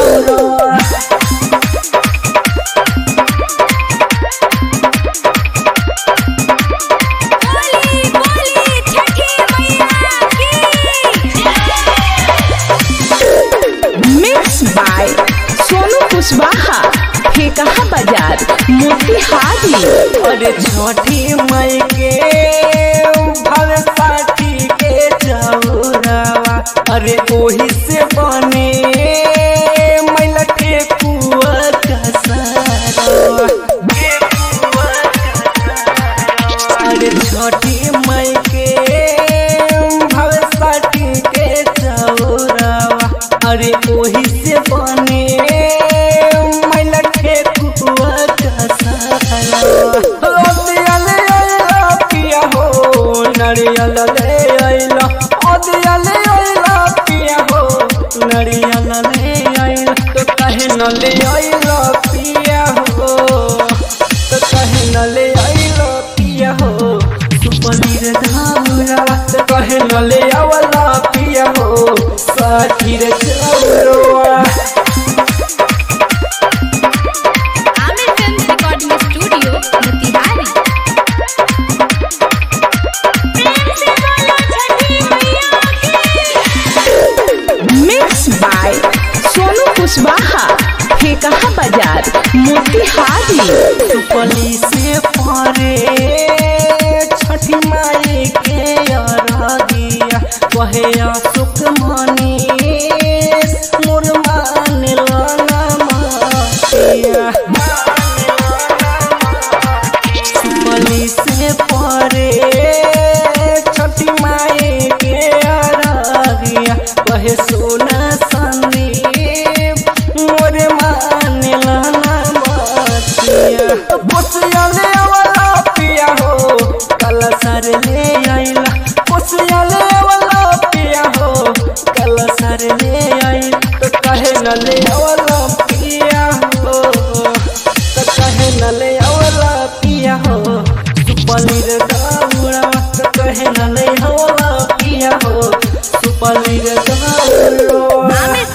चौरा बोली बोली छठी मैया की मिक्स बाय सोनू कुशवाहा फेकहा बाजार मोतिहारी अरे छठी मई के भर साठी के चौरावा अरे ओही से बने मैला के कुआ कसारवा अरे छठी मई के भर साठी के चौरावा अरे ओही से बने मैला के कुआ कसारवा अदियाले आइला पिया हो नरियल ले आइला अदियाले आइला पिया हो नरियल ले आइला तो कहे न ले आइला पिया हो तो कहे न ले आइला पिया हो तू पनीर धामुरा तो कहे न ले आवला पिया हो साथीर चौरवा Aamir film recording studio Motihari प्रेम से बोलो छठी मैया की मिक्स बाय सोनू कुशवाहा फेकहा बाजार मोतिहारी सुपली से परे छठी माई के अरगिया कहे सुख मनी मोर मान लाना मातिया सुपली से परे छठी माई के अरगिया कहे सोना संदीप मोर मान लाना मातिया पोसिया ले वाला पिया हो कल सर ले आइला पोसिया ले वाला पिया हो कल सर ले आइला तो कहे न ले वाला पिया हो तो कहे न ले वाला पिया हो सुपलीर दाउड़ा तो कहे न ले वाला पिया हो सुपलीर